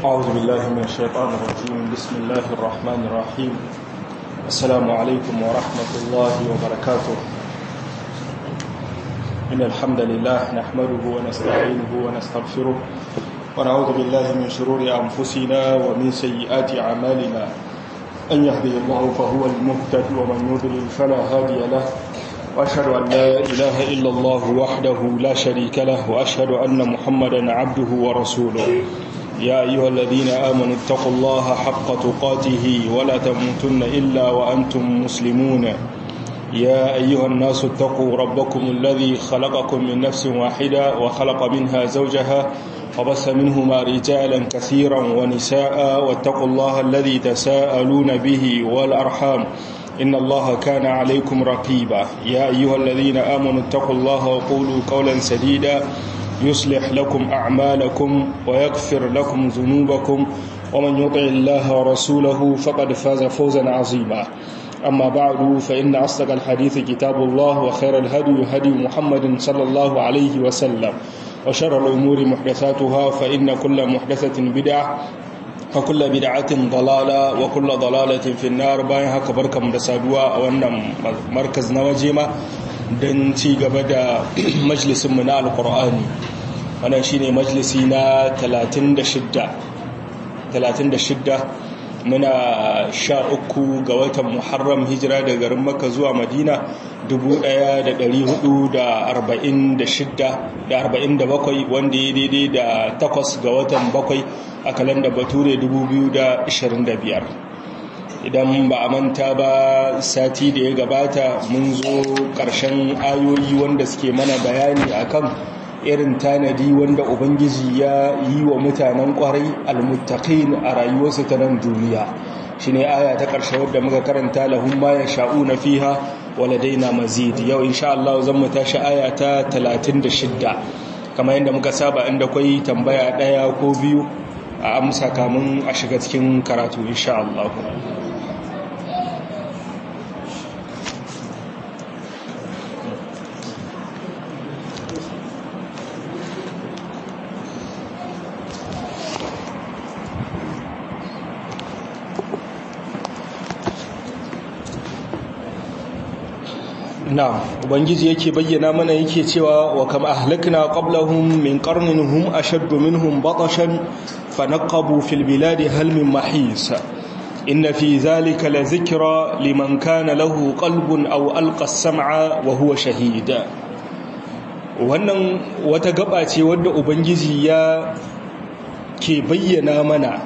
أعوذ بالله من الشيطان الرجيم بسم الله الرحمن الرحيم السلام عليكم ورحمة الله وبركاته إن الحمد لله نحمده ونستعينه ونستغفره ونعوذ بالله من شرور أنفسنا ومن سيئات أعمالنا أن يهدي الله فهو المهتد ومن يضلل فلا هادي له وأشهد أن لا إله إلا الله وحده لا شريك له وأشهد أن محمدا عبده ورسوله يا أيها الذين آمنوا اتقوا الله حق تقاته ولا تموتن إلا وأنتم مسلمون يا أيها الناس اتقوا ربكم الذي خلقكم من نفس واحدة وخلق منها زوجها وبث منهما رجالا كثيرا ونساء واتقوا الله الذي تساءلون به والأرحام إن الله كان عليكم رقيبا يا أيها الذين آمنوا اتقوا الله وقولوا قولا سديدا يصلح لكم أعمالكم ويغفر لكم ذنوبكم ومن يطع الله ورسوله فقد فاز فوزا عظيما أما بعد فإن أصدق الحديث كتاب الله وخير الهدي هدي محمد صلى الله عليه وسلم وشر الأمور محدثاتها فإن كل محدثة بدعة وكل بدعة ضلالة وكل ضلالة في النار باين haka barkamu da saduwa a wannan markaz na wajema don ci gaba da majalisinmu na alkur'ani wannan shine majalisi na 36 muna sha uku ga watan muharram hijira da garin maka zuwa madina 1446 wanda ya daidai da takwas ga watan bakwai a kalanda bature 2025 idan ba a manta ba sati da ya gabata mun zo ƙarshen ayoyi wanda suke mana bayani akan irin tanadi wanda ubangiji ya yi wa mutanen kwarai almuttaqin a rayuwarsu ta nan duniya shine aya ta ƙarshe wadda muka karanta lahum ma yasha'una fiha waladaina mazid yau insha Allah zan mu tashi aya ta 36 kamar yadda muka saba inda kwai tambaya daya ko biyu a amsa kamun a shiga cikin karatu insha Allah na'am ubangiji yake bayyana mana yake cewa wa kam ahlakna qablahum min qarnin hum ashaddu minhum batashan fanaqabu fil biladi hal min mahis inna fi dhalika la dhikra liman kana lahu qalbun aw alqa as-sam'a wa huwa shahid wannan wata gaba ce wadda ubangiji ya ke bayyana mana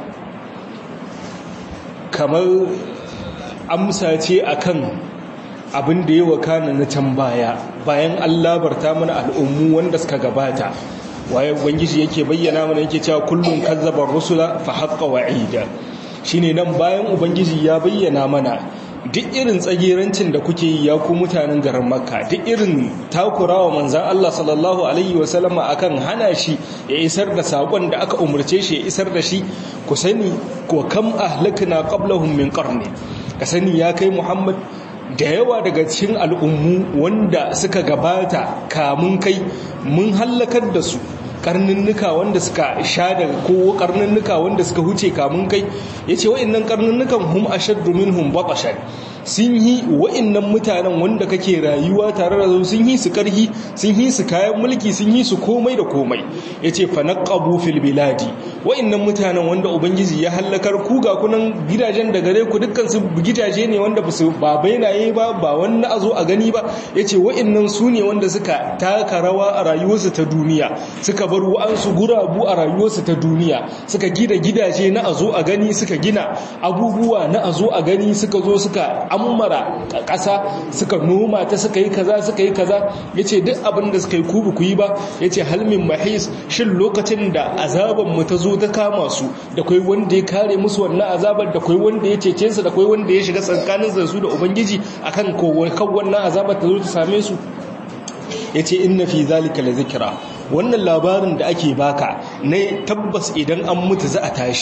kamar amsa ce akan abin da ya wakana na can baya bayan an labarta mana al'ummu wanda suka gabata waye ubangiji yake bayyana mana yake cewa kullum kazzabar rusula fa haqqa wa'ida shine nan bayan ubangiji ya bayyana mana duk irin tsagerancin da kuke yi ya ku mutanen garin makka duk irin takurawa manzan Allah sallallahu alaihi wasallama akan hana shi ya isar da sakon da aka umarce shi ya isar da shi ku sani ko kam ahlakna qablahum min qarni ka sani ya kai muhammad da yawa daga cikin al'ummu wanda suka gabata kamun kai mun hallakar da su karnunnuka wanda suka sha daga ko karnunnuka wanda suka huce kamun kai ya ce wa'innan karnunnukan hum ashaddu minhum batashan sun yi wa'innan mutanen wanda kake rayuwa tare da su sun yi su karhi sun yi su kayan mulki sun yi su komai da komai ya ce fanaqabu fil biladi wa'innan mutanen wanda ubangiji ya hallakar ku ga kunan gidajen da gare ku dukkan su gidaje ne wanda ba su ba bainaye ba ba wani a zo a gani ba ya ce wa'innan su ne wanda suka taka rawa a rayuwarsu ta duniya suka bar wa'ansu gurabu a rayuwarsu ta duniya suka gina gidaje na a zo a gani suka gina abubuwa na a zo a gani suka zo suka ammara ƙasa suka noma ta suka yi kaza suka yi kaza ya ce duk abin da suka yi kubu ku yi ba ya ce halmin mahis shin lokacin da azabanmu ta zo ta kama su da kwai wanda ya kare musu wannan azabar da kwai wanda ya cece su da kwai wanda ya shiga tsakanin su da ubangiji akan kan wannan azabar ta zo ta same su ya ce inna fi zalika la zikira wannan labarin da ake baka ne tabbas idan an mutu za a tashi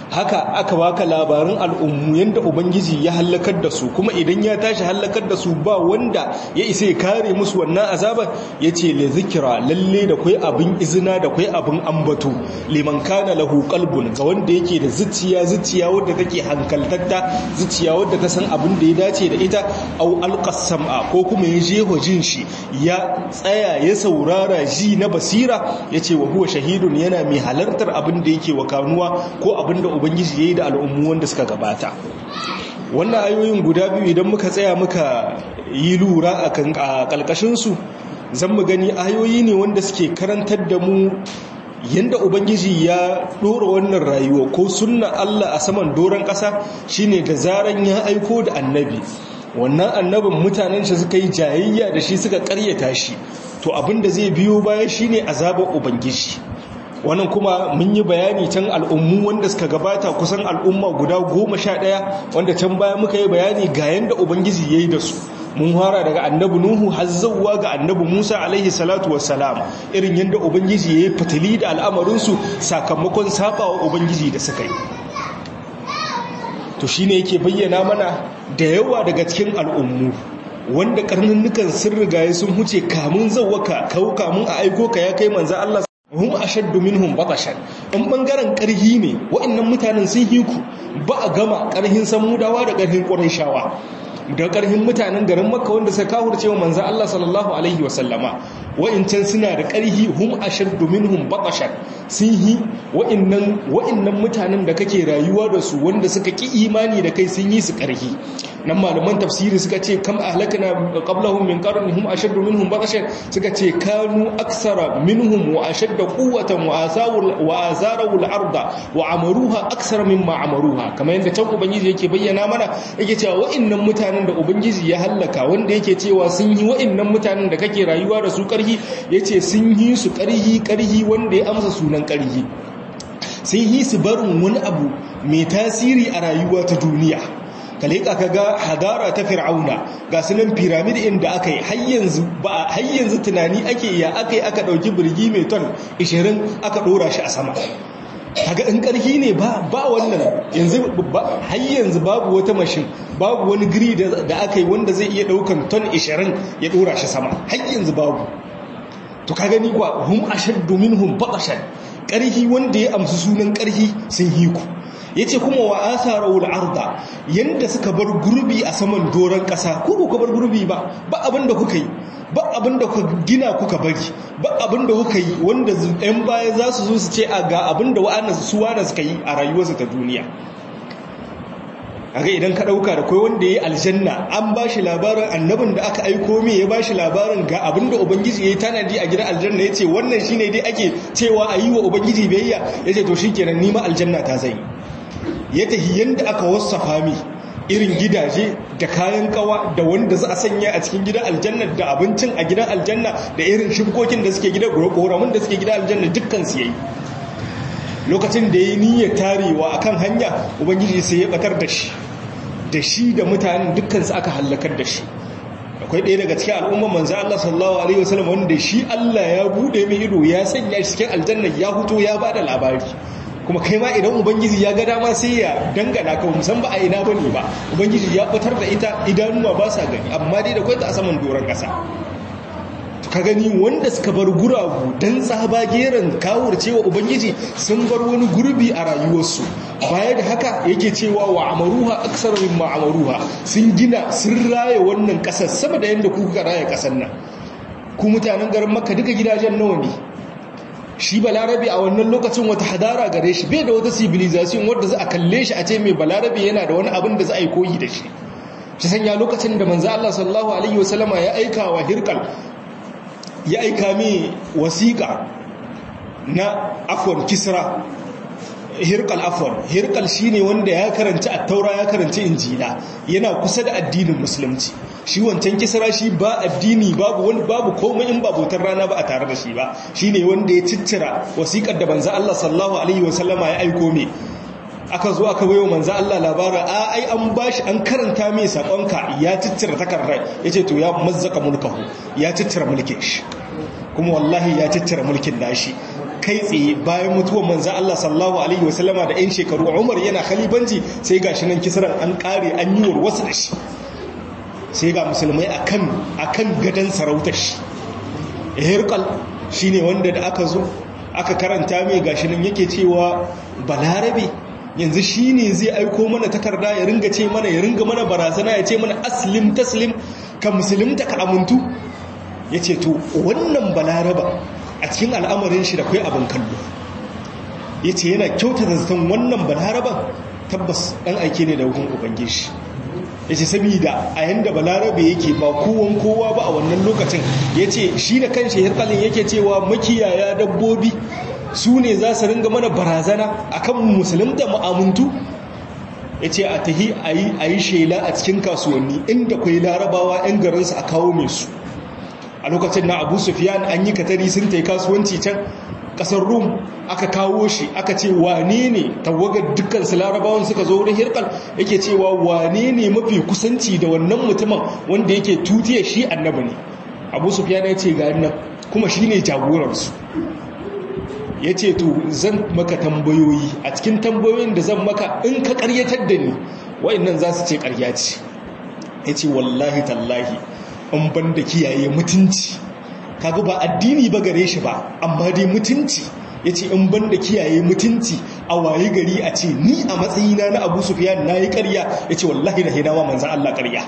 haka aka baka labarin al'ummu yanda ubangiji ya hallakar da su kuma idan ya tashi hallakar da su ba wanda ya isa ya kare musu wannan azabar yace li zikra lalle da kai abin izina da kai abin ambato liman kana lahu qalbun ga wanda yake da zuciya zuciya wadda take hankaltatta zuciya wadda ta san abin da ya dace da ita au alqasama ko kuma ya je jin shi ya tsaya ya saurara ji na basira yace wa huwa shahidun yana mai halartar abin da yake wakanuwa ko abin da ubangiji yayi da al'ummu wanda suka gabata wannan ayoyin guda biyu idan muka tsaya muka yi lura a kalkashin su zan mu gani ayoyi ne wanda suke karantar da mu yanda ubangiji ya dora wannan rayuwa ko sunna Allah a saman doron ƙasa shine da zaran ya aiko da annabi wannan annabin mutanen shi suka yi jayayya da shi suka karyata shi to abin da zai biyo baya shine azabar ubangiji wannan kuma mun yi bayani can al'ummu wanda suka gabata kusan al'umma guda goma sha ɗaya wanda can baya muka yi bayani ga yanda ubangiji ya yi da su mun fara daga annabi nuhu har zauwa ga annabi musa alaihi salatu wassalam irin yadda ubangiji ya yi fitili da al'amarinsu sakamakon sabawa ubangiji da suka yi to shine yake bayyana mana da yawa daga cikin al'ummu wanda karnunnukan sun rigaye sun huce kamun zauwaka kawo kamun a aiko ka ya kai manzan Allah hum ashaddu minhum batashan in bangaren karhi ne wa'annan mutanen sun hiku ba a gama karhin samudawa da karhin qurayshawa da karhin mutanen garin makka wanda suka kafurce wa manzan Allah sallallahu alaihi wasallama wa'incan suna da karhi hum ashaddu minhum batashan sun yi wa'annan wa'annan mutanen da kake rayuwa da su wanda suka ki imani da kai sun yi su karhi nan malaman tafsiri suka ce kam ahlakna qablahum min qarnin hum ashaddu minhum batashan suka ce kanu aksara minhum wa ashadda quwwatan wa asawul wa azaru al-arda wa amaruha aksara mimma amaruha kamar yadda can ubangiji yake bayyana mana yake cewa wa'annan mutanen da ubangiji ya hallaka wanda yake cewa sun yi wa'annan mutanen da kake rayuwa da su karhi yace sun yi su karhi karhi wanda ya amsa sunan karhi sun yi su barin wani abu mai tasiri a rayuwa ta duniya ka leƙa ka ga hadara ta fir'auna ga sunan piramid inda aka yi har yanzu tunani ake ya aka yi aka ɗauki birgi mai ton 20 aka ɗora shi a sama kaga in ƙarfi ne ba ba wannan yanzu har yanzu babu wata mashin babu wani giri da aka yi wanda zai iya ɗaukan ton 20 ya ɗora shi sama har yanzu babu to ka gani kuwa hum ashaddu minhum baqashan ƙarfi wanda ya amsa sunan ƙarfi sun hiku ya ce kuma wa asarawul arda yadda suka bar gurbi a saman doron ƙasa ko ku bar gurbi ba ba abin da kuka yi ba abin da kuka gina kuka bari ba abin da kuka yi wanda 'yan baya za su zo su ce a ga abin da wa'ana su wana suka yi a rayuwarsu ta duniya aga idan ka ɗauka da kai wanda ya yi aljanna an ba shi labarin annabin da aka aiko me ya ba shi labarin ga abin da ubangiji ya yi tanadi a gidan aljanna ya ce wannan shi ne dai ake cewa a yi wa ubangiji biyayya ya ce to shi kenan nima aljanna ta zai ya tafi yadda aka wasafa mi irin gidaje da kayan kawa da wanda za a sanya a cikin gidan aljanna da abincin a gidan aljanna da irin shibkokin da suke gidan ƙoramin da suke gidan aljanna dukkan su yayi lokacin da ya yi niyyar tarewa akan hanya ubangiji sai ya batar da shi da shi da mutanen dukkan su aka hallakar da shi akwai ɗaya daga cikin al'umman manzo Allah sallallahu alaihi wasallam wanda shi Allah ya bude mai ido ya sanya shi cikin aljanna ya huto ya bada labari kuma kai ma idan ubangiji ya ga dama sai ya dangana ka musan ba a ina bane ba ubangiji ya fitar da ita idanuwa ba sa gani amma dai da kwai ta a saman doron kasa ka gani wanda suka bar guragu dan tsaba geran kawur cewa ubangiji sun bar wani gurbi a rayuwarsu baya da haka yake cewa wa amaruha aksar mimma amaruha sun gina sun raya wannan kasar sama da yanda kuka raya kasar nan ku mutanen garin makka duka gidajen nawa ne shi balarabe a wannan lokacin wata hadara gare shi bai da wata civilization wadda za a kalle shi a ce mai balarabe yana da wani abin da za a yi koyi da shi shi sanya lokacin da manzo Allah sallallahu alaihi wasallama ya aika wa hirkal ya aika mai wasiƙa na afwan kisra hirkal afwan hirkal shine wanda ya karanci at-taura ya karanci injila yana kusa da addinin musulunci shi wancan kisra shi ba addini babu wani babu komai in babutar rana ba a tare da shi ba shine wanda ya ciccira wasiƙar da banza Allah sallallahu alaihi wasallama ya aiko me aka zo aka bayo manzo Allah labarin a ai an bashi an karanta mai sakonka ya ciccira takardar yace to ya mazzaka mulkahu ya ciccira mulkin shi kuma wallahi ya ciccira mulkin nashi kai tsaye bayan mutuwar manzan Allah sallallahu alaihi wasallama da 'yan shekaru umar yana khalibanci sai ga shi nan kisran an kare an yi wasu da shi sai ga musulmai akan akan gadan sarautar shi hirqal shine wanda da aka zo aka karanta mai gashi nan yake cewa balarabe yanzu shine zai aiko mana takarda ya ringa ce mana ya ringa mana barazana ya ce mana aslim taslim ka musulunta ka amuntu yace to wannan balaraba a cikin al'amarin shi da kai abin kallo yace yana kyautata zaton wannan balaraban tabbas dan aike ne da hukun ubangiji ya ce saboda a yanda balarabe yake ba kowan kowa ba a wannan lokacin ya ce shi da kanshi hirkalin yake cewa makiyaya dabbobi su ne za su ringa mana barazana a kan musulunta ma'amuntu ya ce a tahi a yi shela a cikin kasuwanni inda kwai larabawa 'yan garinsu a kawo mai su a lokacin na abu sufiyan an yi katari sun ta yi kasuwanci can kasar rum aka kawo shi aka ce wane ne tawagar dukkan su larabawan suka zo wurin hirkal yake cewa wane ne mafi kusanci da wannan mutumin wanda yake tutiya shi annabi ne abu sufyan ya ce ga nan kuma shi ne jagoransu ya ce to zan maka tambayoyi a cikin tambayoyin da zan maka in ka karyatar da ni wa'annan za su ce karya ce ya ce wallahi tallahi in ban da kiyaye mutunci kaga ba addini ba gare shi ba amma dai mutunci ya ce in ban da kiyaye mutunci a waye gari a ce ni a matsayina na abu sufiyan na yi karya ya ce wallahi da hidawa manzan Allah karya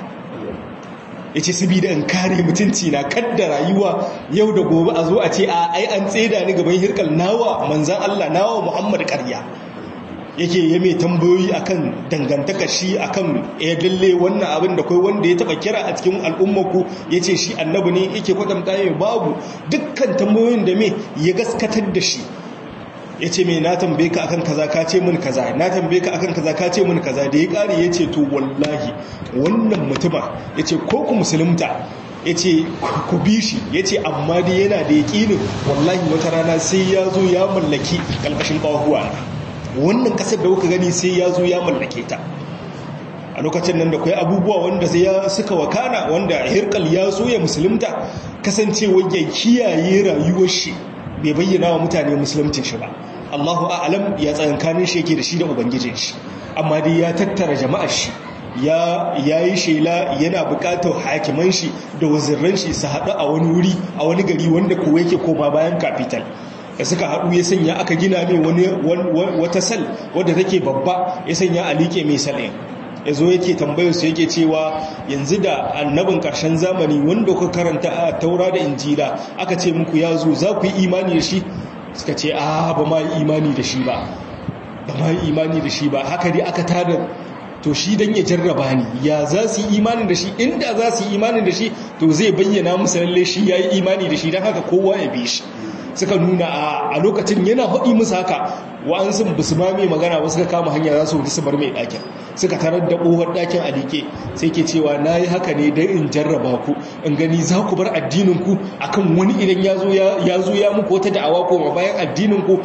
ya ce sabida in kare mutunci na kadda rayuwa yau da gobe a zo a ce a ai an tseda ni gaban hirkal nawa manzan Allah nawa muhammad karya yake ya mai tambayoyi akan dangantaka shi akan ya lalle wannan abin da kai wanda ya taba kira a cikin al'ummarku ya ce shi annabi ne yake kwatanta ya babu dukkan tambayoyin da mai ya gaskatar da shi ya ce mai na tambaye ka akan kaza ka ce min kaza na tambaye ka akan kaza ka ce min kaza da ya kare ya ce to wallahi wannan mutuma ya ce ko ku musulunta ya ce ku bi shi ya ce amma dai yana da yaƙinin wallahi wata rana sai ya zo ya mallaki ƙalƙashin ƙahuwa na wannan kasar da kuka gani sai ya zo ya mallake ta a lokacin nan da kwai abubuwa wanda sai ya suka wakana wanda hirkal ya so ya musulunta kasancewa ya kiyaye rayuwar shi bai bayyana wa mutane musulunci shi ba Allahu a'lam ya tsayankanin shi yake da shi da ubangijin shi amma dai ya tattara jama'ar shi ya yayi shela yana bukatar hakiman shi da wazirran shi su haɗu a wani wuri a wani gari wanda kowa yake koma bayan capital da suka haɗu ya sanya aka gina mai wata sal wadda take babba ya sanya a liƙe mai sal'in ya zo yake tambayar su yake cewa yanzu da annabin ƙarshen zamani wanda kuka karanta a taura da injila aka ce muku ya zo za ku yi imani da shi suka ce a ba ma yi imani da shi ba ba ma yi imani da shi ba haka dai aka tada to shi dan ya jarraba ni ya za su yi imani da shi inda za su yi imani da shi to zai bayyana musu lalle shi ya yi imani da shi don haka kowa ya bi shi suka nuna a lokacin yana haɗi musu haka wa'ansu ba su mame magana ba suka kama hanya za su wuce su bar mai ɗakin suka tarar da ƙofar ɗakin a liƙe sai ke cewa na yi haka ne don in jarraba ku in gani za ku bar addininku akan wani idan ya zo ya muku wata da'awa ko ma bayan addininku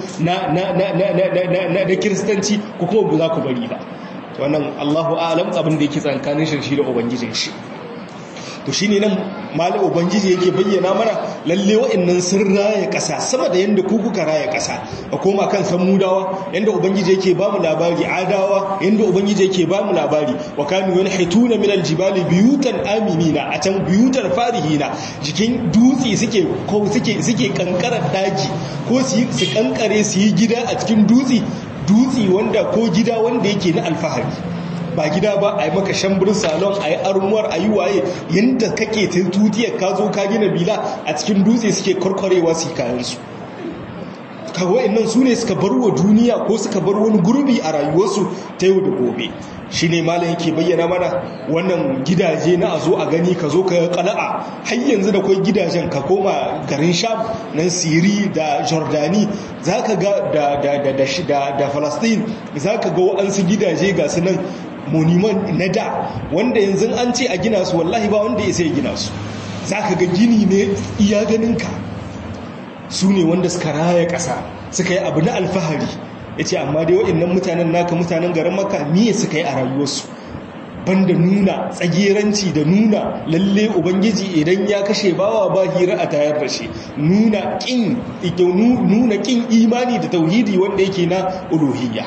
na kiristanci ko kuma ba za ku bari ba wannan allahu alam abin da yake tsankanin shi da ubangijin shi to shi ne nan mali ubangiji yake bayyana mana lalle wa'annan sun raya ƙasa sama da yadda ku kuka raya ƙasa a koma kan samudawa yadda ubangiji yake ba mu labari adawa yadda ubangiji yake ba mu labari wa kanu wani haituna min aljibali biyutan aminina a can biyutan farihina jikin dutse suke ko suke suke kankarar daji ko su su kankare su yi gida a cikin dutse dutse wanda ko gida wanda yake na alfahari ba gida ba a yi maka shamburin salon a yi armuwar a yi waye yadda kake tutiyar ka zo ka gina bila a cikin dutse suke kwarkwarewa su kayansu kawai nan su ne suka bar wa duniya ko suka bar wani gurbi a rayuwarsu ta yau da gobe shi ne malam yake bayyana mana wannan gidaje na a zo a gani ka zo ka kala'a har yanzu da kwai gidajen ka koma garin sham nan siri da jordani za ka ga da falastin za ka ga wa'ansu gidaje ga su nan monument na da wanda yanzu an ce a gina su wallahi ba wanda ya sai gina su za ka ga gini ne iya ganinka su ne wanda suka raya ƙasa suka yi abu na alfahari ya ce amma dai waɗannan mutanen naka mutanen garin maka miye suka yi a rayuwarsu banda nuna tsageranci da nuna lalle ubangiji idan ya kashe bawa ba hira a tayar da shi nuna kin nuna kin imani da tauhidi wanda yake na uluhiyya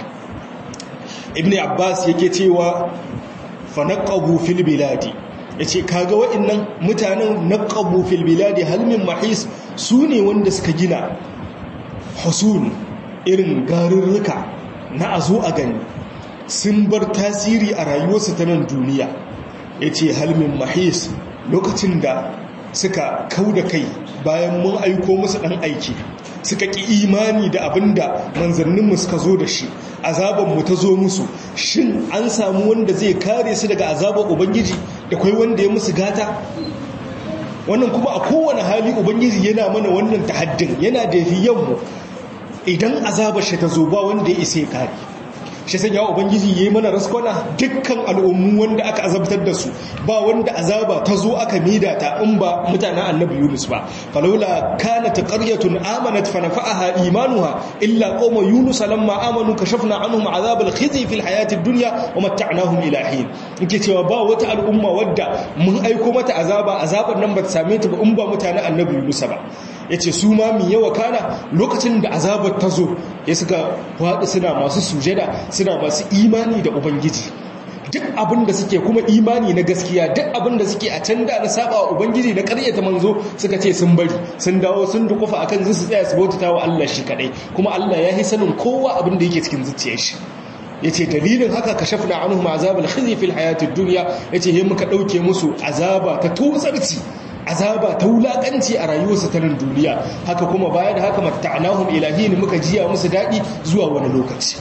ibn abbas yake cewa fa naqabu fil biladi yace kaga wa'annan mutanen naqabu fil biladi hal min mahis sune wanda suka gina husul irin garurruka na azo a gani sun bar tasiri a rayuwarsu ta nan duniya ya ce halmin mahis lokacin da suka kau da kai bayan mun aiko musu ɗan aiki suka ƙi imani da abin da manzanninmu suka zo da shi azabanmu ta zo musu shin an samu wanda zai kare su daga azabar ubangiji da kwai wanda ya musu gata wannan kuma a kowane hali ubangiji yana mana wannan tahaddin yana da mu idan azabar shi ta zo ba wanda ya isa ya kare shi sanya ubangiji yayi mana raskwana dukkan al'ummu wanda aka azabtar da su ba wanda azaba ta zo aka mida ta in ba mutanen annabi Yunus ba falawla kanat qaryatun amanat fa nafa'aha imanuha illa qauma yunus lamma amanu kashafna anhum azab al-khizy fil hayati ad-dunya wa mata'nahum ila hin yake cewa ba wata al'umma wadda mun aiko mata azaba azaban nan ba ta same ta ba in ba mutanen annabi Yunus ba yace su ma mi yawa kana lokacin da azabar ta zo ya suka faɗi suna masu sujada suna masu imani da ubangiji duk abin da suke kuma imani na gaskiya duk abin da suke a can da na saba wa ubangiji na karyata manzo suka ce sun bari sun dawo sun dukufa akan su tsaya su bautata wa Allah shi kadai kuma Allah ya yi sanin kowa abin da yake cikin zuciyar shi yace dalilin haka kashafna anhum azab al-khizy fil hayatid dunya yace he muka dauke musu azaba ta tozarci azaba ta wulakanci a rayuwarsu ta nan duniya haka kuma baya da haka matta'nahum ilahin muka jiya musu dadi zuwa wani lokaci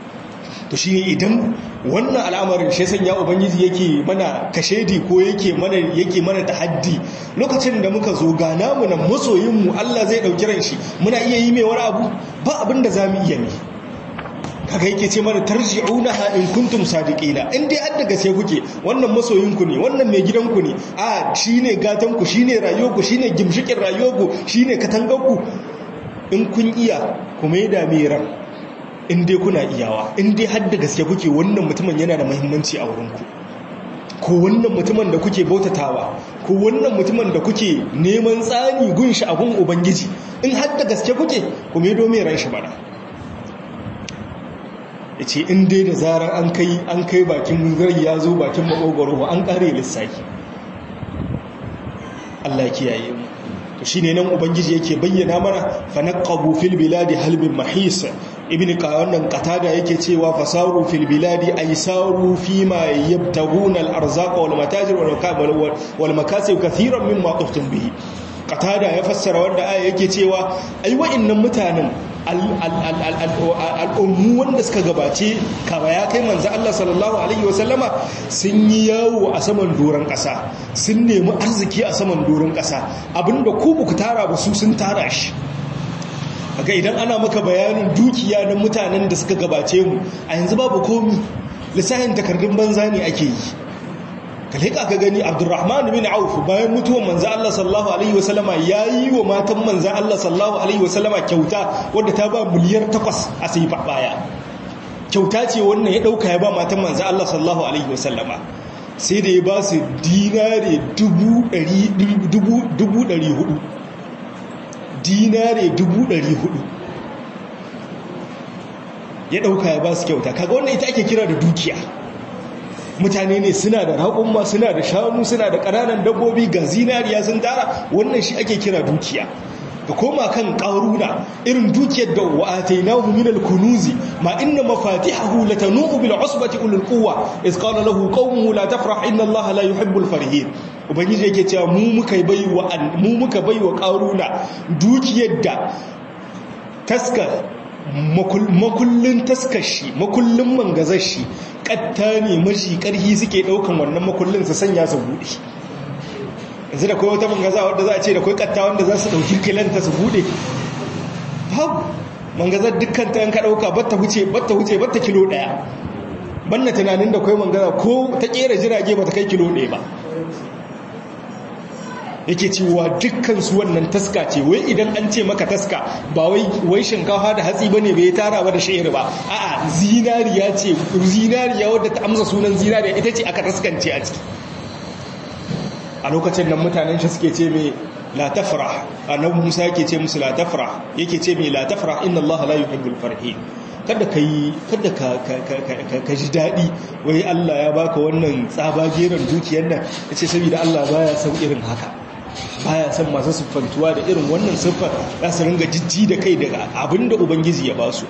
to shi idan wannan al'amarin shi sanya ubangiji yake mana kashedi ko yake mana yake mana tahaddi lokacin da muka zo ga namu nan masoyin mu Allah zai dauki ran shi muna iya yi mai wani abu ba abin da zamu iya ne kaga yake ce mana tarji'unaha in kuntum sadiqina in dai an daga sai kuke wannan masoyinku ne wannan mai gidanku ne a shine gatanku shine rayuwarku shine gimshikin rayuwarku shine katangarku in kun iya ku maida mai ran in dai kuna iyawa in dai har da gaske kuke wannan mutumin yana da muhimmanci a wurinku ko wannan mutumin da kuke bautatawa ko wannan mutumin da kuke neman tsani gun shi a gun ubangiji in har da gaske kuke ku maido mai ran shi bana ya ce in dai da zarar an kai an kai bakin munzari ya zo bakin makogoro an kare lissafi Allah kiyaye mu to shine nan ubangiji yake bayyana mana fa naqabu fil biladi halbin mahis ibn wannan qatada yake cewa fasaru fil biladi ay saru fima yabtaguna al arzaqa wal matajir wal makasib kathiran mimma tuftum bihi qatada ya fassara wanda aya yake cewa ai wa'annan mutanen al'ummu wanda suka gabace kama ya kai manzo Allah sallallahu alaihi wasallama sun yi yawo a saman doron ƙasa sun nemi arziki a saman doron ƙasa abinda ku ku tara ba su sun tara shi kaga idan ana maka bayanin dukiya na mutanen da suka gabace mu a yanzu babu komi lissafin takardun banza ne ake yi ka leƙa ka gani abdurrahman bin auf bayan mutuwar manzan Allah sallallahu alaihi wasallama ya yi wa matan manzan Allah sallallahu alaihi wasallama kyauta wadda ta ba miliyar takwas a sai baya kyauta ce wannan ya ɗauka ya ba matan manzan Allah sallallahu alaihi wasallama sai da ya ba su dinare dubu ɗari hudu dinare dubu ɗari hudu ya ɗauka ya ba su kyauta kaga wannan ita ake kira da dukiya mutane ne suna da raƙumma suna da shanu suna da ƙananan dabbobi ga zinariya sun tara wannan shi ake kira dukiya ga koma kan ƙaruna irin dukiyar da wa'atainahu min al-kunuzi ma inna mafatihahu latanu bil usbati ulul quwwa iz qala lahu qaumuhu la tafrah inna allaha la yuhibbul farihin ubangiji yake cewa mu muka baiwa mu muka baiwa ƙaruna dukiyar da taska makullin taskashi makullin mangazashi katta ne mashi karhi suke daukan wannan makullin su sanya su bude yanzu da kai wata mangaza wadda za a ce da kai katta wanda za su dauki kilanta su bude babu mangazar dukkan ta yanka dauka batta huce batta huce batta kilo daya banna tunanin da kai mangaza ko ta kera jirage bata kai kilo daya ba yake cewa dukkan su wannan taska ce wai idan an ce maka taska ba wai wai shinkafa da hatsi bane bai tara ba da shayar ba a'a zinariya ce zinariya wadda ta amsa sunan zinariya ita ce aka taskance a ciki a lokacin nan mutanen shi suke ce mai la tafrah annabi Musa yake ce musu la tafrah yake ce mai la tafrah inna Allah la yuhibbul farihin kada kai kada ka ka ji dadi wai Allah ya baka wannan tsabageran dukiyar nan yace saboda Allah baya son irin haka baya son masu siffantuwa da irin wannan siffar za su ringa jijji da kai daga abinda ubangiji ya ba su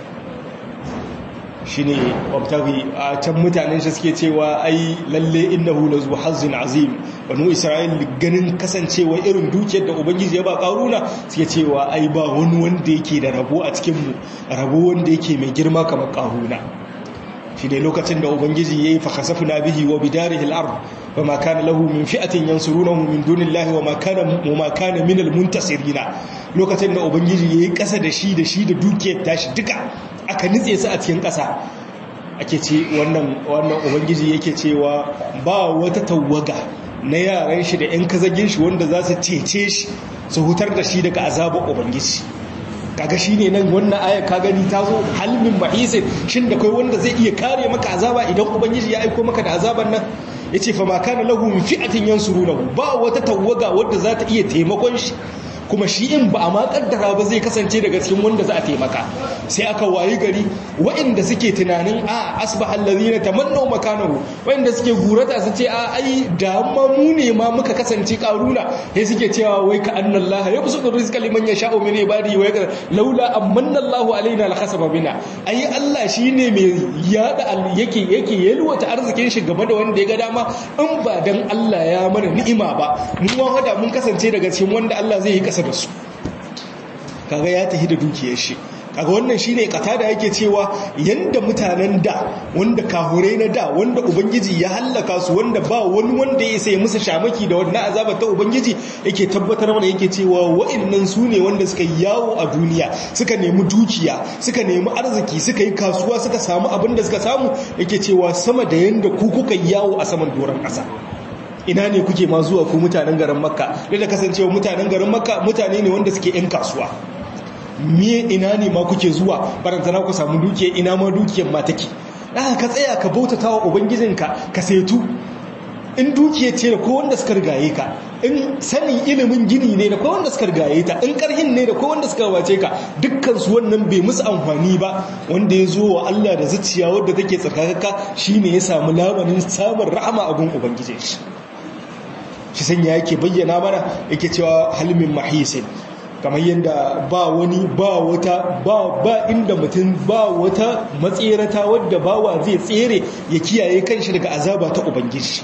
shi ne wabtari a can mutanen shi suke cewa ai lalle innahu la zu hazzin azim banu isra'il ganin kasancewa irin dukiyar da ubangiji ya ba karuna suke cewa ai ba wani wanda yake da rabo a cikin mu rabo wanda yake mai girma kamar karuna shi ne lokacin da ubangiji yayi fa khasafna bihi wa bidarihi al-ard wa ma kana lahu min fi'atin yansurunahu min dunillahi wa ma kana wa ma kana min al-muntasirina lokacin da ubangiji yayi kasa da shi da shi da dukiyar tashi duka aka nitse su a cikin ƙasa ake ce wannan wannan ubangiji yake cewa ba wata tawaga na yaran shi da 'yan kazagin shi wanda za su cece shi su hutar da shi daga azabar ubangiji kaga shine nan wannan ayar ka gani ta zo halmin mahisin shin da kai wanda zai iya kare maka azaba idan ubangiji ya aiko maka da azaban nan yace fa ma kana lahu min fi'atin yansurunahu ba wata tawaga wadda za ta iya taimakon shi kuma shi in ba a ma kaddara ba zai kasance daga cikin wanda za a taimaka sai aka wayi gari waɗanda suke tunanin a asbahal ladina tamannaw makanahu waɗanda suke gurata su ce a ai da ma mu ne ma muka kasance karuna sai suke cewa wai ka annallaha yabsutu rizqa liman yasha'u min ibadihi wa yaqdir laula amanna Allahu alaina la khasaba bina ai Allah shine mai yada yake yake yalwata arzikin shi game da wanda ya ga dama in ba dan Allah ya mana ni'ima ba mu ma hada mun kasance daga cikin wanda Allah zai yi kasa da su kaga ya tafi da dukiyar shi kaga wannan shine kata da yake cewa yanda mutanen da wanda kahure na da wanda ubangiji ya hallaka su wanda ba wani wanda ya sai musu shamaki da wannan azaba ta ubangiji yake tabbatar mana yake cewa wa'annan su ne wanda suka yi yawo a duniya suka nemi dukiya suka nemi arziki suka yi kasuwa suka samu abin da suka samu yake cewa sama da yanda ku kuka yawo a saman doron ƙasa ina ne kuke ma zuwa ku mutanen garin makka da da kasancewa mutanen garin makka mutane ne wanda suke 'yan kasuwa miye ina ne ma kuke zuwa barantana ku samu dukiya ina ma dukiyar ma take ɗaka ka tsaya ka bautata wa ubangijinka ka setu in dukiya ce da ko wanda suka rigaye ka in sanin ilimin gini ne da ko wanda suka rigaye ta in karhin ne da ko wanda suka wace ka dukkan su wannan bai musu amfani ba wanda ya zo wa Allah da zuciya wadda take tsarkakaka shine ya samu lamarin samun rahama a gun ubangijin shi shi sanya yake bayyana mana yake cewa halmin mahisin kamar yadda ba wani ba wata ba ba inda mutum ba wata matserata wadda bawa zai tsere ya kiyaye kanshi daga azaba ta ubangiji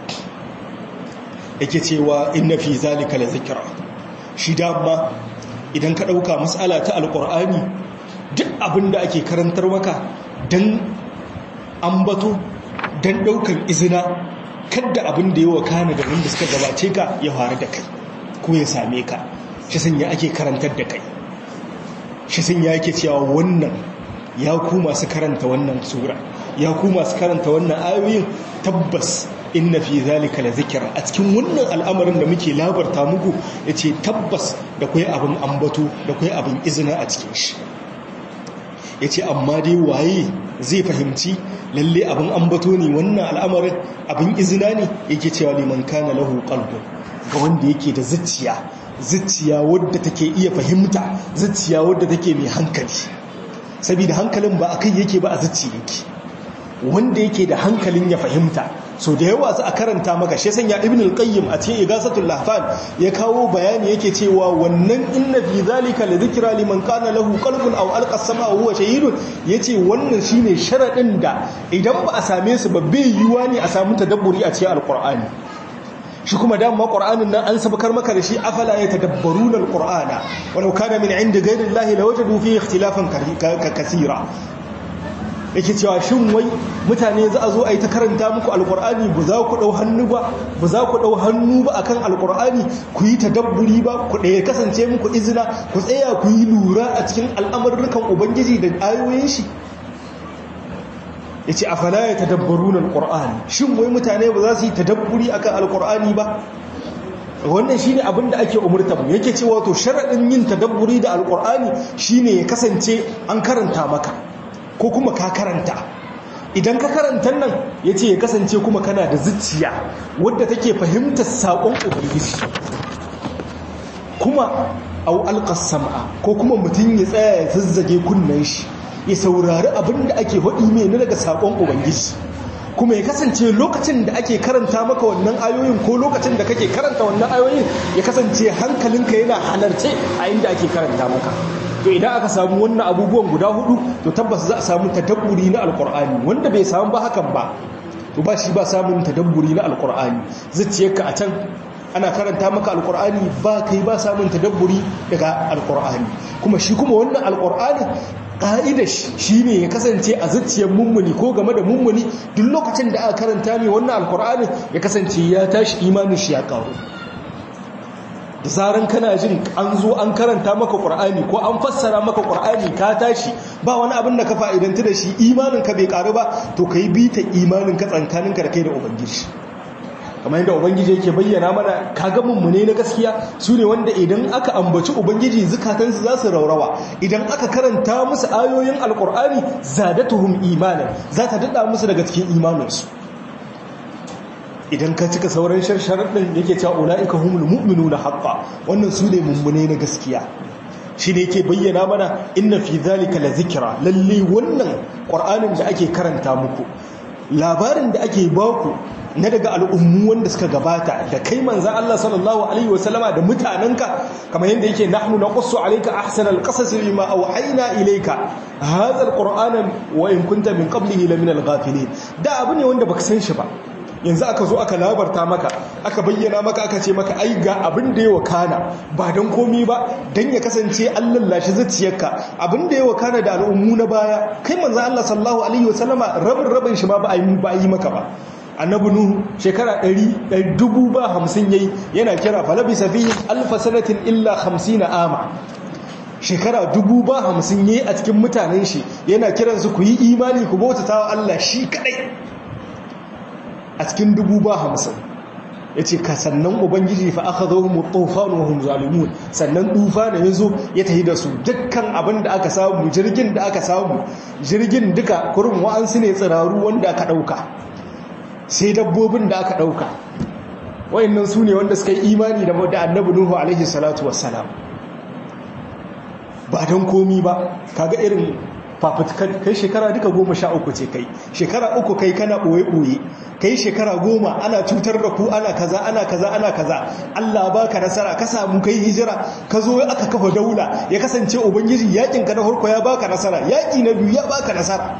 yake cewa inna fi zalika la zikra shi dama idan ka dauka mas'ala ta alqur'ani duk abinda ake karantar maka dan ambato dan daukan izina kadda abin da yawa kana da wanda suka gabace ka ya faru da kai ko ya same ka shi sanya ake karantar da kai shi sanya yake cewa wannan ya ku masu karanta wannan sura ya ku masu karanta wannan ayoyin tabbas inna fi zalika la zikra a cikin wannan al'amarin da muke labarta muku yace tabbas da kai abin ambato da kai abin izina a cikin shi yace amma dai waye zai fahimci lalle abin ambato ne wannan al'amarin abin izina ne yake cewa liman kana lahu qalbun ga wanda yake da zuciya zuciya wadda take iya fahimta zuciya wadda take mai hankali saboda hankalin ba akai yake ba a zuciya yake wanda yake da hankalin ya fahimta so da yawa su a karanta maka shi sanya ibn al-qayyim a cikin igasatul lahfan ya kawo bayani yake cewa wannan inna fi zalika la dhikra liman kana lahu qalbun aw alqa as-samaa huwa shahidun yace wannan shine sharadin da idan ba a same su ba bai yiwa ne a samu tadabburi a cikin alqur'ani shi kuma dama qur'anin nan an sabakar maka da shi afala yatadabbaruna alqur'ana walau kana min indi ghayri llahi lawajadu fihi ikhtilafan kaseera yake cewa shin wai mutane za a zo a yi ta karanta muku alkur'ani ba za ku ɗau hannu ba ba za ku ɗau hannu ba akan alkur'ani ku yi tadabburi ba ku ɗaya kasance muku izina ku tsaya ku yi lura a cikin al'amurrukan ubangiji da ayoyin shi ya ce a fala ya tadabbaru na alkur'ani shin wai mutane ba za su yi tadabburi akan alkur'ani ba wannan shine abin da ake umurtar mu yake cewa to sharadin yin tadabburi da alqur'ani shine ya kasance an karanta maka ko kuma ka karanta idan ka karanta nan yace ya kasance kuma kana da zuciya wadda take fahimtar sakon ubangiji kuma au alqas sam'a ko kuma mutun ya tsaya ya zazzage kunnen shi ya saurari abin da ake faɗi mai na daga sakon ubangiji kuma ya kasance lokacin da ake karanta maka wannan ayoyin ko lokacin da kake karanta wannan ayoyin ya kasance hankalinka yana halarce a inda ake karanta maka to idan aka samu wannan abubuwan guda hudu to tabbas za a samu tadabburi na alkur'ani wanda bai samu ba hakan ba to ba shi ba samun tadabburi na alkur'ani zuciyarka a can ana karanta maka alkur'ani ba kai ba samun tadabburi daga alkur'ani kuma shi kuma wannan alkur'ani ƙa'idar shi ne ya kasance a zuciyar mummuni ko game da mummuni duk lokacin da aka karanta mai wannan alkur'ani ya kasance ya tashi imanin shi ya ƙaru da zaran kana jin an zo an karanta maka ƙur'ani ko an fassara maka ƙur'ani ka tashi ba wani abin da ka fa'idantu da shi imanin ka bai ƙaru ba to ka yi bita imanin ka tsankaninka da kai da ubangiji kamar yadda ubangiji yake bayyana mana kaga mummune na gaskiya su ne wanda idan aka ambaci ubangiji zukatansu za su raurawa idan aka karanta musu ayoyin alkur'ani zadatuhum imanan za ta dada musu daga cikin imaninsu idan ka cika sauran sharaɗin yake cewa ula'ika humul mu'minuna haqqa wannan su ne mummune na gaskiya shi ne yake bayyana mana inna fi zalika la zikra lalle wannan qur'anin da ake karanta muku labarin da ake baku na daga al'ummu wanda suka gabata da kai manzan Allah sallallahu Alaihi wasallama da mutanenka kamar yadda yake nahnu na ƙusu alaika ahsan alƙasas lima auhaina ilaika hazar ƙur'anan wa in kunta min qablihi la min al-ghafilin da abu ne wanda baka san shi ba yanzu aka zo aka labarta maka aka bayyana maka aka ce maka ai ga abin da ya wakana ba don komi ba don ya kasance an lallashi zuciyarka abin da ya wakana da al'ummu na baya kai manzan Allah sallallahu alaihi wasallama rabin rabin shi ma ba a yi maka ba annabi nuhu shekara ɗari dubu ba hamsin yayi yana kira falabisa fihi alfa sanatin illa hamsina ama shekara dubu ba hamsin yayi a cikin mutanen shi yana kiransu ku yi imani ku bautata wa Allah shi kadai a cikin dubu ba hamsin ya ce ka sannan ubangiji fa aka zo mu tufanu wa hum zalimun sannan tufa da ya zo ya tafi da su dukkan abin da aka samu jirgin da aka samu jirgin duka kurin wa'ansu ne tsiraru wanda aka ɗauka sai dabbobin da aka ɗauka wayannan su ne wanda suka yi imani da annabi nuhu alaihi salatu wassalam ba don komi ba kaga irin fafutukar kai shekara duka goma sha uku ce kai shekara uku kai kana ɓoye-ɓoye kai shekara goma ana cutar da ku ana kaza ana kaza ana kaza Allah baka nasara ka samu kai hijira ka zo aka kafa daula ya kasance ubangiji yakin ka na farko ya baka nasara yaki na biyu ya baka nasara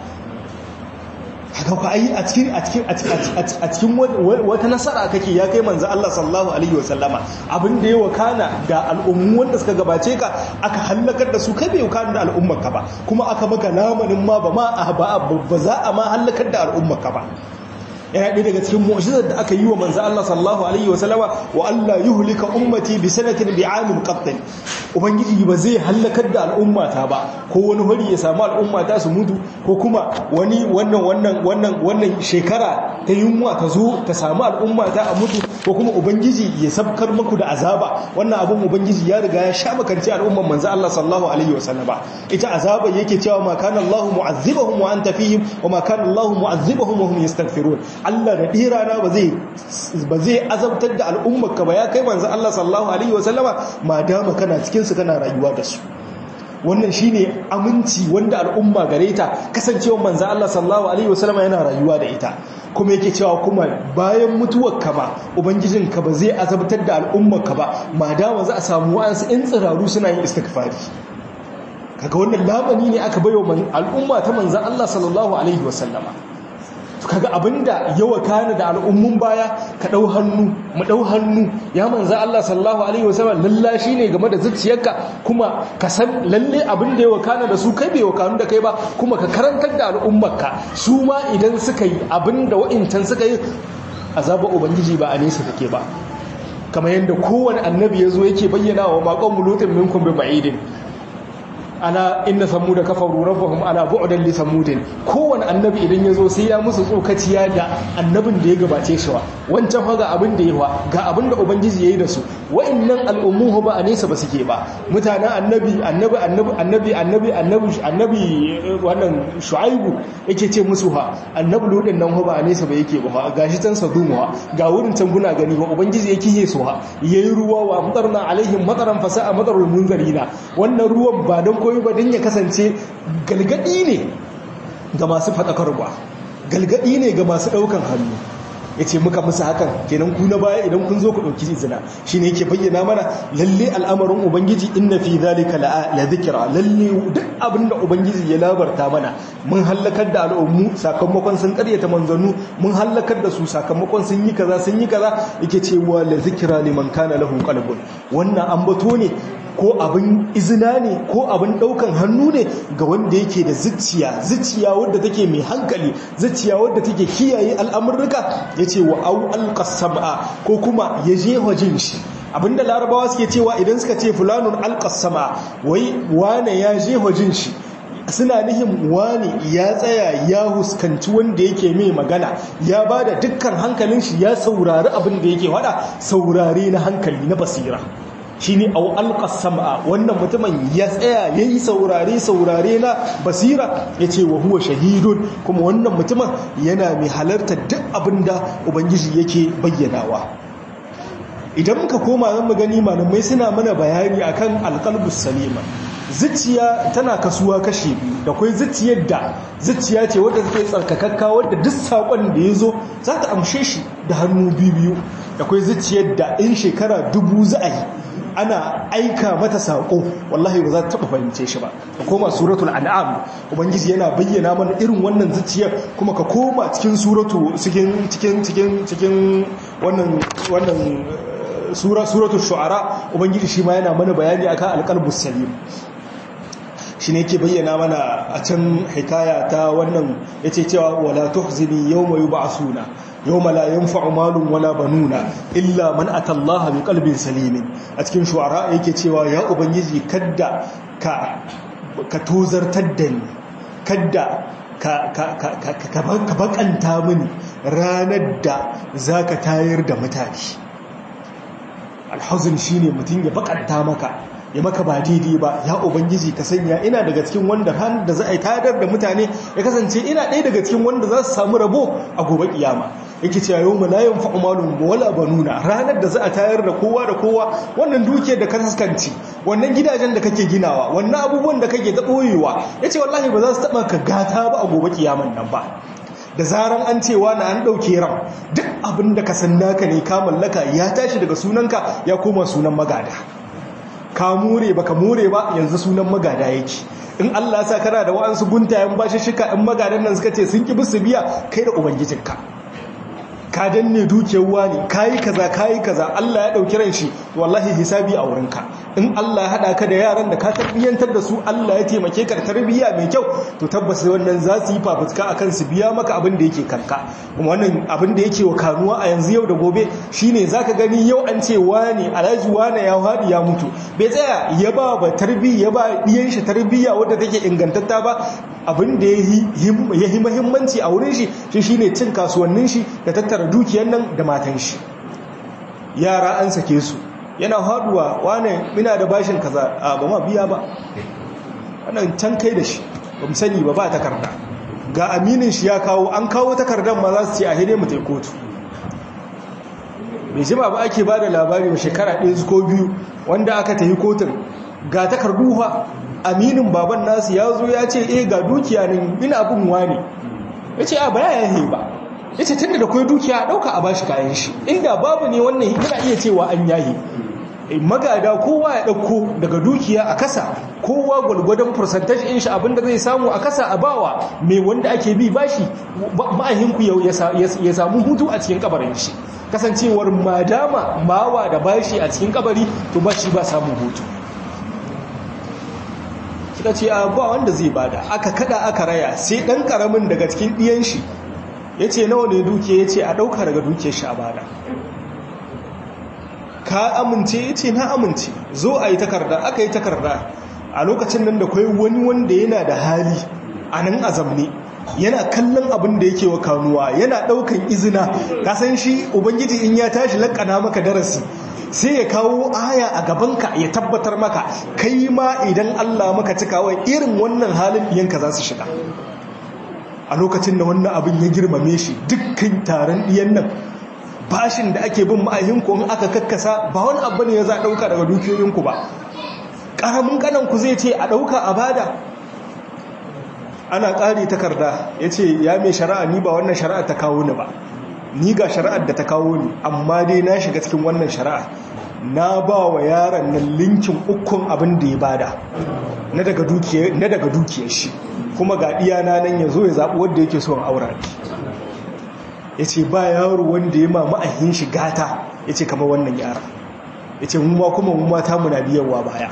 haka ku ai a cikin a cikin a cikin wata nasara kake ya kai manzo Allah sallallahu alaihi wasallama abin da ya wakana da al'ummu wanda suka gabace ka aka halakar da su kai bai wakana da al'ummar ka ba kuma aka maka lamanin ma ba ma ba za a ma halakar da al'ummar ka ba yana ɗaya daga cikin mu'jizar da aka yi wa manzo Allah sallallahu alaihi wasallama wa Allah yuhlika ummati bi sanatin bi amin qatl ubangiji ba zai halakar da al'ummata ba ko wani hori ya samu al'ummata su mutu ko kuma wani wannan wannan wannan wannan shekara ta yunwa ta zo ta samu al'ummata a mutu ko kuma ubangiji ya sabkar muku da azaba wannan abun ubangiji ya riga ya sha makanci al'umman manzo Allah sallallahu alaihi wasallama ita azaba yake cewa ma kana Allah mu'azzibahum wa anta fihim wa ma kana Allah mu'azzibahum wa hum yastaghfirun Allah da ɗirana ba zai azabtar da al'ummarka ba ya kai manzo Allah sallallahu Alaihi wasallama ma dama kana cikinsu kana rayuwa da su wannan shi ne aminci wanda al'umma gare ta kasancewa manzo Allah sallallahu Alaihi wasallama yana rayuwa da ita kuma yake cewa kuma bayan mutuwarka ba ubangijinka ba zai azabtar da al'ummarka ba ma dama za a samu wa'ansu in tsiraru suna yin istighfari kaga wannan labani ne aka bayo al'umma ta manzo Allah sallallahu Alaihi wasallama kaga abinda yawa kana da al'ummun baya ka dau hannu mu dau hannu ya manzo Allah sallallahu alaihi wasallam lallashi ne game da zuciyarka kuma ka san lalle abinda yawa kana da su kai bai wakanu da kai ba kuma ka karantar da al'ummarka su ma idan suka yi abinda wa'incan suka yi azaba ubangiji ba a nesa take ba kamar yadda kowane annabi ya zo yake bayyana wa maƙon mulutin minkum bi ba'idin ala inna samuda kafaru rabbahum ala bu'dan li samudin kowane annabi idan ya zo sai ya musu tsokaciya da annabin da ya gabace shi wa wancan fa ga abin da yawa ga abin da ubangiji yayi da su wa'annan al'ummu ba a nesa ba suke ba mutanen annabi annabi annabi annabi annabi annabi annabi wannan shu'aibu yake ce musu ha annabi ludin nan ba a nesa ba yake ba gashi can sadumuwa ga wurin can guna gani ba ubangiji yake yi su ha yayi ruwa wa amtarna alaihim mataran fasa'a matarul munzarina wannan ruwan ba don koyi ba don ya kasance galgadi ne ga masu fadakarwa galgadi ne ga masu daukan hannu ya ce muka musu hakan kenan ku na baya idan kun zo ku ɗauki izina shi ne yake bayyana mana lalle al'amarin ubangiji inna fi zalika la zikira lalle duk abin da ubangiji ya labarta mana mun hallakar da al'ummu sakamakon sun karyata manzannu mun hallakar da su sakamakon sun yi kaza sun yi kaza yake cewa la zikira liman kana lahu qalbun wannan ambato ne ko abin izina ne ko abin daukan hannu ne ga wanda yake da zuciya zuciya wadda take mai hankali zuciya wadda take kiyaye al'amurruka ya ce wa au alƙasama ko kuma ya je jin shi abinda larabawa suke cewa idan suka ce fulanun alƙasama wai wane ya je jin shi suna nihin wane ya tsaya ya huskanci wanda yake mai magana ya ba da dukkan hankalin shi ya saurari abin da yake wada saurare na hankali na basira shi ne au alƙasama wannan mutumin ya tsaya ya yi saurare-saurare na basira ya ce wa huwa shahidun kuma wannan mutumin yana mai halartar duk abin da ubangiji yake bayyanawa idan muka koma zan mu gani malamai suna mana bayani akan alƙalbus salima zuciya tana kasuwa kashe biyu da kwai zuciyar da zuciya ce wadda take tsarkakakka wadda duk saƙon da ya zo za ta amshe shi da hannu biyu da kwai zuciyar da in shekara dubu za a yi ana aika mata saƙo wallahi ba za ta taɓa fahimce shi ba ka koma suratul an'am ubangiji yana bayyana mana irin wannan zuciyar kuma ka koma cikin suratu cikin cikin cikin cikin wannan wannan sura suratul shu'ara ubangiji shi ma yana mana bayani akan alqalbus salim shi ne ke bayyana mana a can hikaya ta wannan yace cewa wala tuhzini yawma yub'asuna yawma la yanfa'u malun wala banuna illa man atallaha bi qalbin salimin a cikin shu'ara yake cewa ya ubangiji kadda ka ka tozartar da ni kadda ka ka ka ka ka bakanta mini ranar da zaka tayar da mutane alhuzn shine mutun ya bakanta maka ya maka ba daidai ba ya ubangiji ka sanya ina daga cikin wanda ran da za a yi tadar da mutane ya kasance ina ɗaya daga cikin wanda za su samu rabo a gobe kiyama yake cewa yau malayan fa'umalun wala banuna ranar da za a tayar da kowa da kowa wannan dukiyar da ka taskanci wannan gidajen da kake ginawa wannan abubuwan da kake ta ɓoyewa ya ce wallahi ba za su taɓa ka gata ba a gobe kiyaman nan ba da zaran an cewa na an ɗauke ran duk abin da ka san naka ne ka mallaka ya tashi daga sunanka ya koma sunan magada ka more baka more ba yanzu sunan magada yake in Allah sa kana da wa'ansu guntayen bashi shika in magadan nan suka ce sun ki bisu biya kai da ubangijinka ka danne dukiyar wani kayi kaza kayi kaza Allah ya dauki ran shi wallahi hisabi a wurinka in Allah ya hada ka da yaran da ka tarbiyyantar da su Allah ya taimake ka tarbiyya mai kyau to tabbas wannan za su yi fafutuka akan su biya maka abin da yake kanka kuma wannan abin da yake wa kanuwa a yanzu yau da gobe shine zaka gani yau an ce wani alhaji wani ya hadi ya mutu bai tsaya ya ba ba tarbiyya ya ba diyan shi tarbiyya wadda take ingantatta ba abin da ya yi muhimmanci a wurin shi shi shine cin kasuwannin shi da tattara dukiyar nan da matan shi yara an sake su yana haduwa wane ina da bashin kaza a ba ma biya ba wannan can kai da shi ba mu sani ba ba takarda ga aminin shi ya kawo an kawo takardar ma za su ce a hide mu tai kotu bai jima ba ake ba da labari ba shekara ɗaya ko biyu wanda aka tafi kotun ga takardu fa aminin baban nasu ya zo ya ce eh ga dukiya ne ina abin wani ya ce a baya ya ba ya ce tun da kwai dukiya a ɗauka a bashi kayan shi inda babu ne wannan yana iya cewa an yahi magada kowa ya ɗauko daga dukiya a kasa kowa gwalgwadon percentage in shi abinda zai samu a kasa a bawa mai wanda ake bi bashi ma'ahinku ya samu hutu a cikin kabarin shi kasancewar madama mawa da bashi a cikin kabari to bashi ba samun hutu suka ce ba wanda zai bada aka kada aka raya sai ɗan ƙaramin daga cikin ɗiyan shi ya ce nawa ne duke ya ce a ɗauka daga duke shi a bada ka amince ya ce na amince zo a yi takarda aka yi takarda a lokacin nan da kai wani wanda yana da hali a nan azamne yana kallon abin da yake wa kanuwa yana daukan izina kasan shi ubangiji in ya tashi lakana maka darasi sai ya kawo aya a gabanka ya tabbatar maka kai ma idan Allah maka cikawa irin wannan halin yanka za su shiga a lokacin da wannan abin ya girmame shi dukkan taron ɗiyan nan bashin da ake bin ma'ahinku in aka kakkasa ba wani abu ne ya za a ɗauka daga dukiyoyinku ba ƙaramin ƙananku zai ce a ɗauka a bada ana ƙari takarda ya ce ya mai shari'a ni ba wannan shari'a ta kawo ni ba ni ga shari'ar da ta kawo ni amma dai na shiga cikin wannan shari'a na ba wa yaron nan linkin ukun abin da ya bada na daga dukiyar shi kuma ga iyana nan ya zo ya zaɓi wadda yake so aura ya ce ba yaro wanda ya ma ma'ahin shi gata ya ce kama wannan yara ya ce mu ma kuma mu mata muna biyarwa baya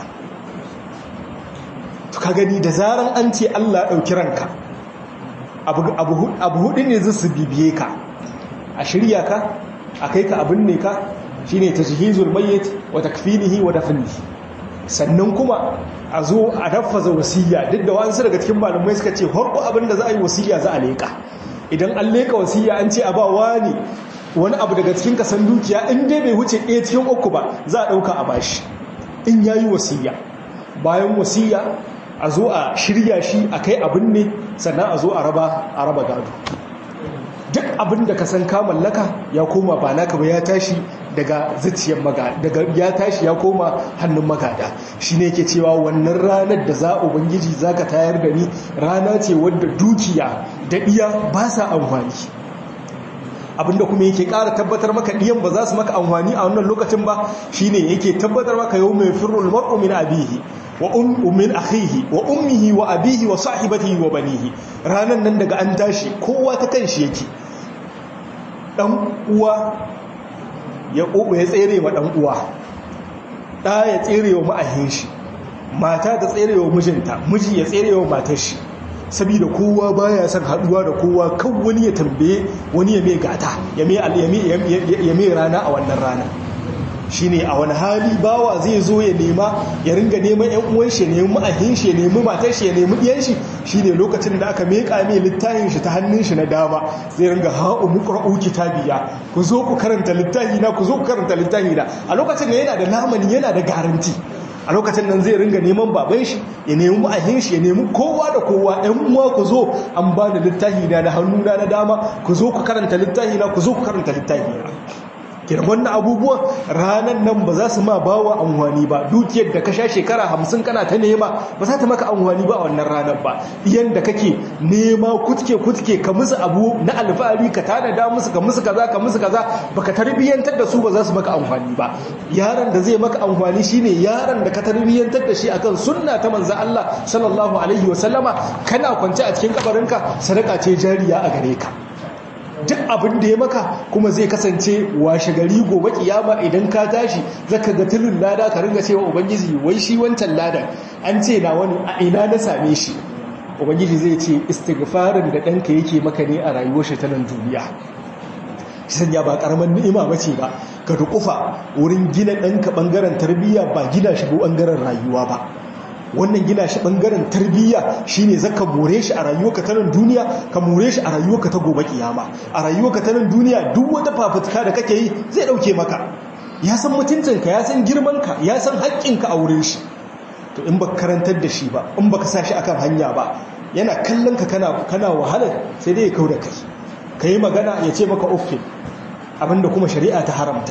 to ka gani da zaran an ce Allah ɗauki ranka abu hudu ne zai su bibiye ka a shirya ka a kai ka abin ne ka shine tajhizul mayyit wa takfinihi wa dafnihi sannan kuma a zo a dafaza wasiya duk da wasu daga cikin malamai suka ce harko abin da za a yi wasiya za a leka idan an leka wasiya an ce a ba wani wani abu daga cikin kasan dukiya in dai bai wuce ɗaya cikin uku ba za a ɗauka a bashi in ya yi wasiya bayan wasiya a zo a shirya shi a kai abin ne sannan a zo a raba gado duk abin da ka san ka mallaka ya koma ba naka ba ya tashi daga zuciyar magada daga ya tashi ya koma hannun magada shine yake cewa wannan ranar da za ubangiji zaka tayar da ni rana ce wadda dukiya da iya ba sa amfani abinda kuma yake ƙara tabbatar maka ɗiyan ba za su maka amfani a wannan lokacin ba shine yake tabbatar maka yau mai firul mar'u min abihi wa ummin akhihi wa ummihi wa abihi wa sahibatihi wa banihi ranan nan daga an tashi kowa ta kanshi yake dan uwa ya ya tsere wa dan uwa da ya tsere wa ma'ahin shi mata ta tsere wa mijinta miji ya tsere wa matar shi saboda kowa baya son haduwa da kowa kan wani ya tambaye wani ya mai gata ya mai rana a wannan rana shine a wani hali bawa zai zo ya nema ya ringa neman yan uwan shi ya nemi ma'ahin shi ya nemi matar shi ya nemi diyan shi shine lokacin da aka meka mai littafin shi ta hannun shi na dama zai ringa ha'u muqra'u kitabiya ku zo ku karanta littafi na ku zo ku karanta littafi na a lokacin da yana da lamani yana da garanti a lokacin nan zai ringa neman baban shi ya nemi ma'ahin shi ya nemi kowa da kowa ɗan uwa ku zo an ba da littafi na da hannuna na dama ku zo ku karanta littafi na ku zo ku karanta littafi na kira wannan abubuwan ranar nan ba za su ma ba wa amfani ba dukiyar da ka sha shekara hamsin kana ta nema ba za ta maka amfani ba a wannan ranar ba iyan da kake nema kutke kutke ka musu abu na alfahari ka tanada musu ka musu kaza ka musu kaza baka tarbiyyantar da su ba za su maka amfani ba yaron da zai maka amfani shine yaron da ka tarbiyyantar da shi akan sunna ta manzo Allah sallallahu alaihi wasallama kana kwance a cikin kabarinka sadaka ce jariya a gare ka duk abin da ya maka kuma zai kasance washe gari gobe kiyama idan ka tashi zaka ga tulun lada ka ringa cewa ubangiji wai shi wancan ladan an ce na wani a ina na same shi ubangiji zai ce istighfarin da ɗanka yake maka ne a rayuwar shi ta nan duniya sanya ba karaman ni'ima bace ba ka dukufa wurin gina ɗanka ɓangaren tarbiyya ba gina shi ɓangaren rayuwa ba wannan gina shi bangaren tarbiyya shine zaka more shi a rayuwarka ta nan duniya ka more shi a rayuwarka ta gobe kiyama a rayuwarka ta nan duniya duk wata fafutuka da kake yi zai dauke maka ya san mutuncinka ya san girmanka ya san haƙƙinka a wurin shi to in baka karantar da shi ba in baka sa shi akan hanya ba yana kallon ka kana kana wahalar sai dai ya kauda kai kai magana ya ce maka uffin abinda kuma shari'a ta haramta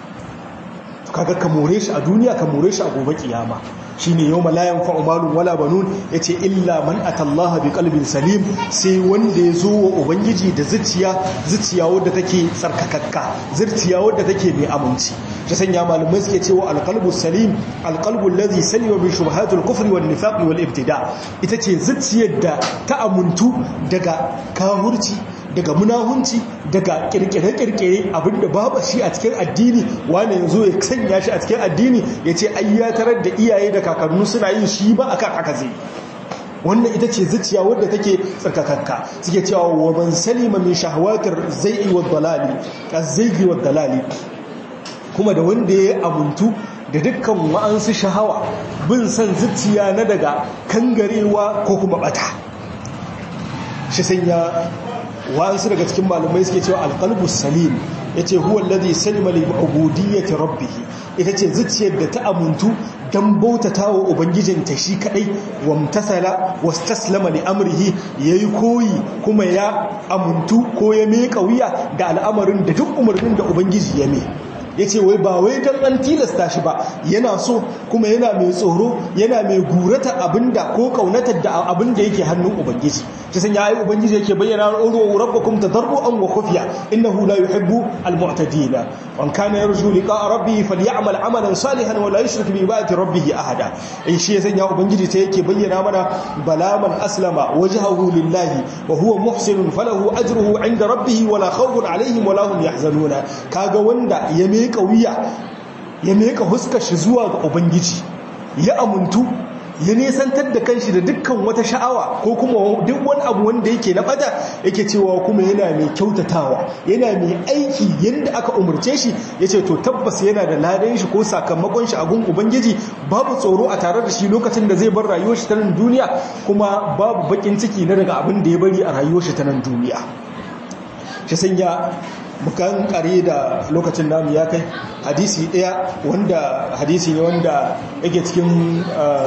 to kaga ka more shi a duniya ka more shi a gobe kiyama shine yawma la yanfa'u malun wala banun yace illa man atallaha biqalbin salim sai wanda ya zo wa ubangiji da zuciya zuciya wadda take tsarkakakka zuciya wadda take mai aminci ta sanya malamai suke cewa alqalbu salim alqalbu alladhi salima min shubuhatil kufri wan nifaqi wal ibtida ita ce zuciyar da ta amuntu daga kahurci daga munahunci daga kirkire-kirkire abinda babu shi a cikin addini wani yanzu ya sanya shi a cikin addini ya ce ayyatarar da iyaye da kakannu suna yin shi ba akan haka zai wannan ita ce zuciya wadda take tsarkakakka suke cewa wa man salima min shahwatir zai'i wad dalali az-zaygi wad dalali kuma da wanda ya amuntu da dukkan wa'ansu shahawa bin san zuciya na daga kangarewa ko kuma bata shi sanya wa'ansu daga cikin malamai suke cewa alqalbus salim yace huwa alladhi salima li ubudiyyati rabbih ita ce zuciyar da ta amuntu dan bautatawa ubangijinta shi kadai wamtasala wastaslama li amrihi yayi koyi kuma ya amuntu ko ya meka wuya da al'amarin da duk umarnin da ubangiji ya mai ya ce wai ba wai don an tilasta shi ba yana so kuma yana mai tsoro yana mai gurata abinda ko kaunatar da abinda yake hannun ubangiji ta sanya ayi ubangiji yake bayyana uru rabbakum tadarruan wa khufiya innahu la yuhibbu almu'tadin man kana yarju liqa'a rabbih falyamal amalan salihan wa la yushrik bi ibadati rabbih ahada in shi ya sanya ubangiji ta yake bayyana mana bala man aslama wajhahu lillahi wa huwa muhsinun falahu ajruhu 'inda rabbih wa la khawfun 'alayhim wa la hum yahzanuna kaga wanda ya meka wuya ya meka huskar shi zuwa ga ubangiji ya amuntu ya nesantar da kanshi da dukkan wata sha'awa ko kuma duk wani abu wanda yake na bada yake cewa kuma yana mai kyautatawa yana mai aiki yadda aka umarce shi ya ce to tabbas yana da ladan shi ko sakamakon shi a gun ubangiji babu tsoro a tare da shi lokacin da zai bar rayuwar shi ta nan duniya kuma babu bakin ciki na daga abin da ya bari a rayuwar shi ta nan duniya shi sanya mukan kare da lokacin namu ya kai hadisi daya wanda hadisi ne wanda yake cikin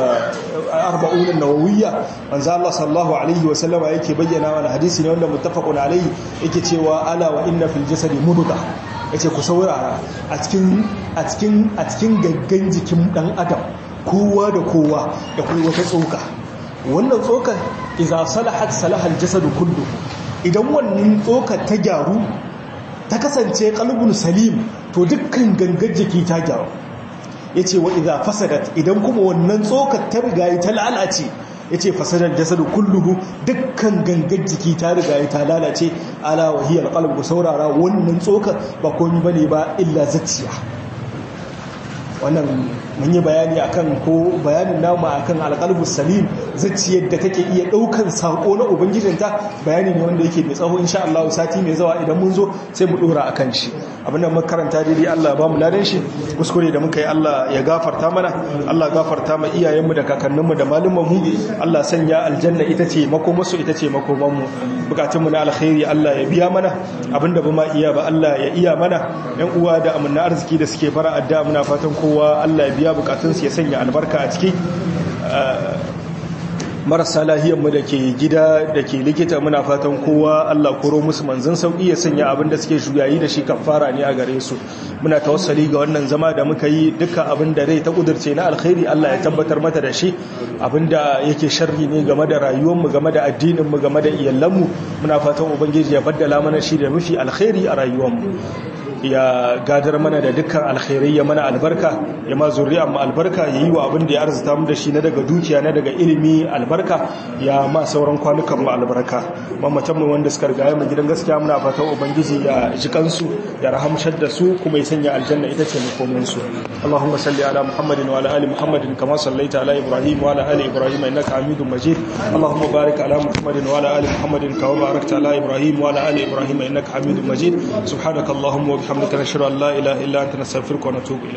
arba'un nawawiyya manzo Allah sallallahu alaihi wa sallama yake bayyana mana hadisi ne wanda muttafaqun alaihi yake cewa ala wa inna fil jasadi mudghah yace ku saurara a cikin a cikin a cikin gaggan jikin dan adam kowa da kowa da kuma wata tsoka wannan tsokar idza salahat salaha al jasadu kullu idan wannan tsokar ta gyaru ta kasance kalbun salim to dukkan gangar jiki ta gyaru ya ce wa iza fasadat idan kuma wannan tsokar ta rigayi ta lalace ya ce fasadar jasadu kulluhu dukkan gangar jiki ta rigayi ta lalace ala wahiyar kalbu saurara wannan tsokar ba komi bane ba illa zacciya wannan mun yi bayani akan ko bayanin namu akan alqalbus salim zacciyar da take iya daukan sako na ubangijinta bayani ne wanda yake mai tsawo insha Allah sati mai zawa idan mun zo sai mu dora akan shi abin da muka karanta daidai Allah ba mu ladan shi kuskure da muka yi Allah ya gafarta mana Allah gafarta ma iyayenmu da kakanninmu da malumanmu Allah sanya aljanna ita ce makomarsu ita ce makomanmu bukatunmu na alkhairi Allah ya biya mana abinda ba ma iya ba Allah ya iya mana yan uwa da amanna arziki da suke fara addu'a muna fatan kowa Allah ya biya bukatunsu ya sanya albarka a ciki marasa lahiyarmu da ke gida da ke likita muna fatan kowa Allah koro musu manzan sauƙi ya sanya abin da suke shugayi da shi kafara ne a gare su muna tawassali ga wannan zama da muka yi dukkan abin da rai ta kudurce na alkhairi Allah ya tabbatar mata da shi abin da yake sharri ne game da rayuwarmu game da addininmu game da iyalanmu muna fatan ubangiji ya baddala mana shi da mafi alkhairi a rayuwarmu ya gadar mana da dukkan alkhairai ya mana albarka ya ma zuri'a mu albarka ya yi wa abin da ya arzuta mu da shi na daga dukiya na daga ilimi albarka ya ma sauran kwanukan mu albarka mamatan mu wanda suka riga mu gidan gaskiya muna fatan ubangiji ya ji kansu ya rahamshar da su kuma ya sanya aljanna ita ce makomin su Allahumma salli ala Muhammadin wa ala ali Muhammadin kama sallaita ala Ibrahim wa ala ali Ibrahim innaka Hamidum Majid Allahumma barik ala Muhammadin wa ala ali Muhammadin kama barakta ala Ibrahim wa ala ali Ibrahim innaka Hamidum Majid subhanakallahumma wa bihamdika nashhadu an la ilaha illa anta nastaghfiruka wa natubu ilayk